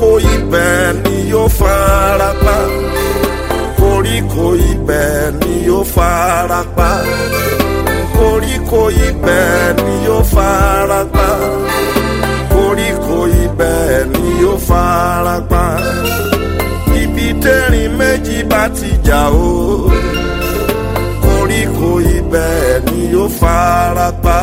koríko ibẹ̀ ni yóò fara pa koríko ibẹ̀ ni yóò fara pa koríko ibẹ̀ ni yóò fara pa koríko ibẹ̀ ni yóò fara pa ibi tẹ́rìn méjì bá ti jà o koríko ibẹ̀ ni yóò fara pa.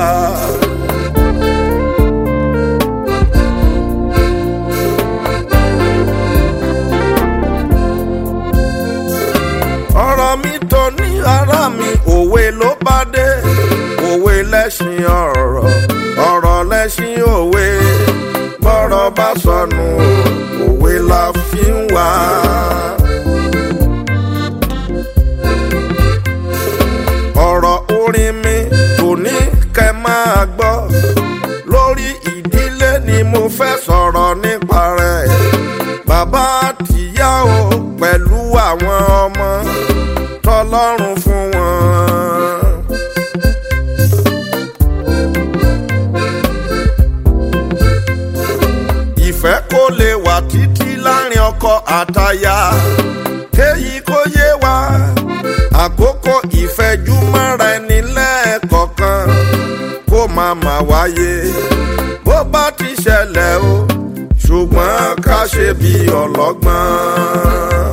ọ̀rọ̀ mi tó ní ara mi òwe ló bá dé òwe lẹ́ṣin ọ̀rọ̀ ọ̀rọ̀ lẹ́ṣin òwe bọ́rọ̀ bá sọnù òwe la fi ń wá. ọ̀rọ̀ orin mi tò ní kẹ́ máa gbọ́ lórí ìdílé ni mo fẹ́ sọ̀rọ̀ nípa rẹ̀ bàbá àtìyá o pẹ̀lú àwọn ọmọ tọlọ́run fún wọn. ìfẹ́ kó lè wà títí láàrin ọkọ àtaya kéyí kó yé wa àkókò ìfẹ́júmọ́ra ẹni lẹ́ẹ̀kọ̀kan kó máa mà wáyé bó bá ti ṣẹlẹ̀ o ṣùgbọ́n ká ṣe bí ọlọ́gbọ́n.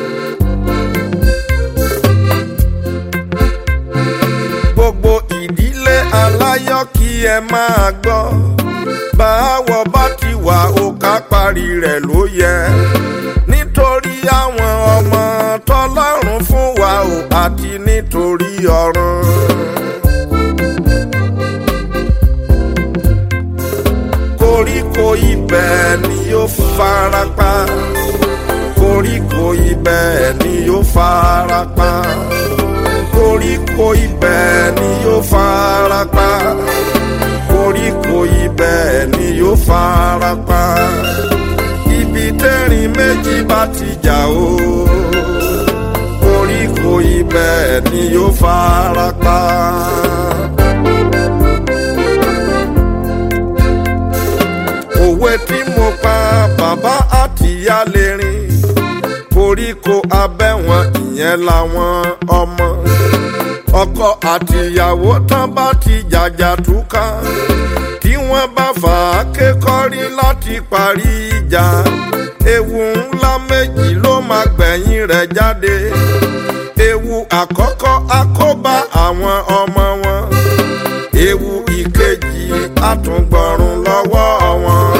gbogbo ìdílé aláyọ̀ kí ẹ máa gbọ́ báwọ̀ bá ti wà ó ká parí rẹ̀ ló yẹ nítorí àwọn ọmọ tọlọ́run fún wa ò àti nítorí ọ̀run. koríko ibẹ̀ ni yóò fara pa koríko ibẹ̀ ni yóò fara pa koríko ibẹ̀ ni yóò fara pa koríko ibẹ̀ ni yóò fara pa ibi tẹ́rìn méjì bá ti jà o koríko ibẹ̀ ni yóò fara pa. òwe tí mo pa bàbá àtìyá lè rìn koríko abẹ́wọ̀n ìyẹn làwọn ọmọ ọkọ àtìyàwó tán bá ti jàjà túká tí wọ́n bá fà á kékọ́rí láti parí ìjà ewu ńlá méjì ló máa gbẹ̀yìn rẹ̀ jáde ewu àkọ́kọ́ àkóbá àwọn ọmọ wọn ewu ìkejì àtúngbọ̀rún lọ́wọ́ wọn.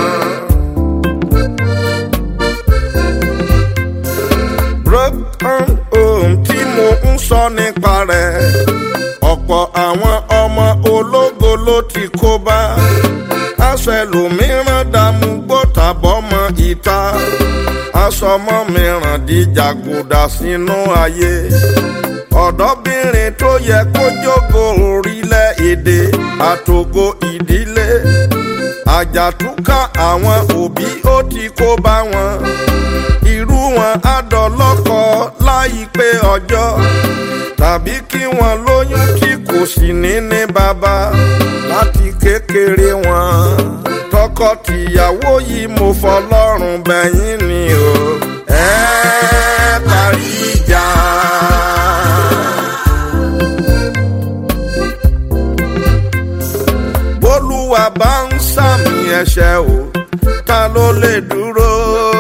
broken home tí mo ń sọ nípa rẹ̀ ọ̀pọ̀ àwọn ọmọ ológo ló ti kó bá aṣọ ẹlòmíràn dààmú gbọ́tàbọ́mọ ìta aṣọmọ mìíràn di jàgùdà sínú ayé ọ̀dọ́bìnrin tó yẹ kó jókòó orílẹ̀-èdè àtògo ìdílé àjàtúkà àwọn òbí ó ti kó bá wọn irú wọn á dọlọ́kọ láìpẹ́ ọjọ́ tàbí kí wọn lóyún tí kò sì ní ní bàbá láti kékeré wọn tọkọ-tìyàwó yìí mo fọlọ́run bẹ̀yìn ni o ẹ parí ìjà. bólúwa bá ń sàmì ẹ̀ṣẹ̀ o ta ló lè dúró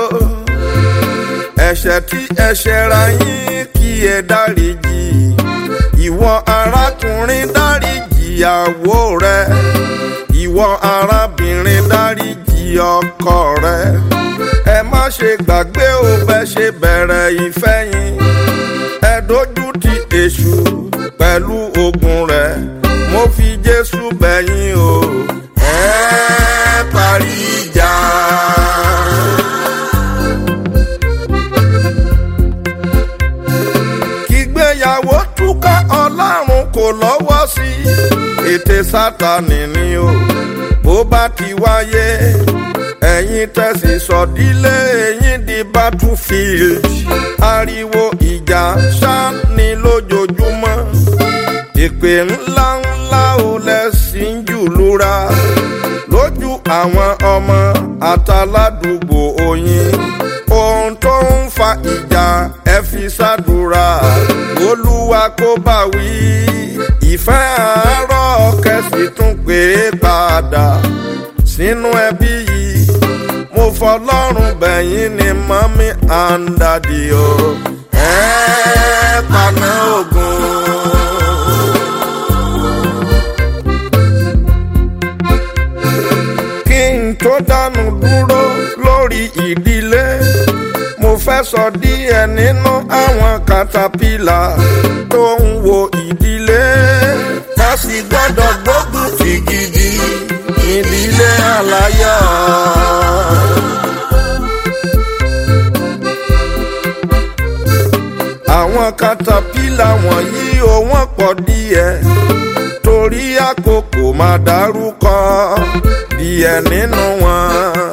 ẹ̀ṣẹ̀ tí ẹ̀ṣẹ̀ ra yín kí ẹ dáríjì ìwọ arákùnrin dáríjì ìyàwó rẹ ìwọ arábìnrin dáríjì ọkọ rẹ ẹ má ṣe gbàgbé o bẹ ṣe bẹ̀rẹ̀ ìfẹ́ yín ẹ dojú ti èṣù pẹ̀lú ogun rẹ̀ mo fi jésù bẹ̀yìn o ẹ parí ìjà. kígbéyàwó túká ọlọ́run kò lọ́wọ́ sí ètè sátani ni o bó bá ti wáyé ẹ̀yin tẹ̀sí sọ̀dílé ẹ̀yin di battlefield ariwo ìjà ṣá ni lójoojúmọ́ ìpè ńlá ńlá ò lẹ́sìn jù lura lójú àwọn ọmọ àtàládùúgbò oyin ohun tó ń fa ìjà ẹ fi ṣàdúrà olúwa kó bá wí ìfẹ́ àárọ̀ kẹsì tún pé padà sínú ẹbí yìí mo fọlọ́run bẹ̀yìn ni mọ́mí and daddy o ẹ paná ogun. kí n tó dánu dúró lórí ìdílé mo fẹ́ sọ díẹ̀ nínú àwọn katapila tó ń wo ìdílé tá sì gbọ́dọ̀ gbógun ti gidi ìdílé aláyọ̀. àwọn katapila wọ̀nyí ò wọ́n pọ̀ díẹ̀ torí àkókò máa dárúkọ díẹ̀ nínú wọn.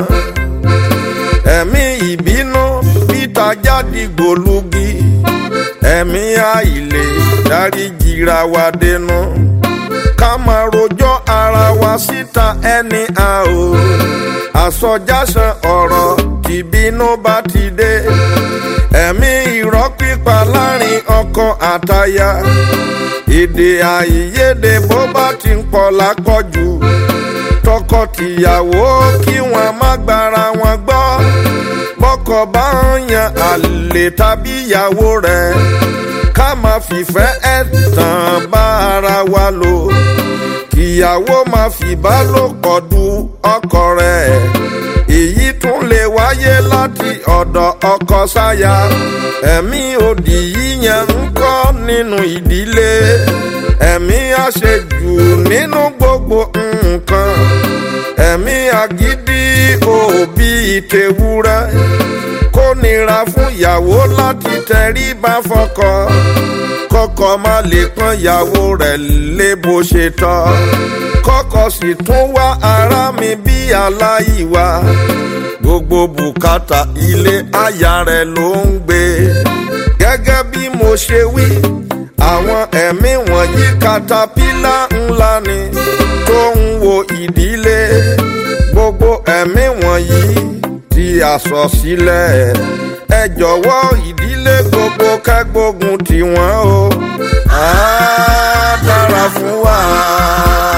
ẹ̀mí ìbínú peter jáde gbòlugi ẹ̀mí àìlè dáríjìra wa dénú ká máa rojọ́ ara wa síta ẹni a ò àsọjásán ọ̀rọ̀ tìbínú bá ti dé ẹ̀mí irọ́ pípa láàrin ọkọ àtaya èdè àìyedè bó bá ti ń pọ̀ lápọ̀jù tọkọ-tìyàwó kí wọ́n má gbára wọn gbọ́ bọ́kọ bá ń yan àlè tàbí ìyàwó rẹ̀ ká máa fìfẹ́ ẹ̀tàn bá ara wa lò kíyàwó máa fìbálòpọ̀ du ọkọ rẹ̀ èyí tún lè wáyé láti ọ̀dọ̀ ọkọ sáya ẹ̀mí òdì yíyan ń kọ́ nínú ìdílé ẹ̀mí àṣejù nínú gbogbo nǹkan ẹ̀mí àgídí òbí ìtẹ̀wúrẹ́ kó nira fún ìyàwó láti tẹríba fọ́kọ kọ́kọ́ má lè pọ́n ìyàwó rẹ̀ lé bó ṣe tọ́ kọ́kọ́ sì tún wá ara mi bí aláìwá gbogbo bùkátà ilé aya rẹ̀ ló ń gbé gẹ́gẹ́ bí mo ṣe wí àwọn ẹ̀mí wọ̀nyí katapila ńlá ni tó ń wo ìdílé gbogbo ẹ̀mí wọ̀nyí tí a sọ sílẹ̀ ẹ jọ̀wọ́ ìdílé gbogbo kẹ́gbógun tiwọn o á dára fún wa.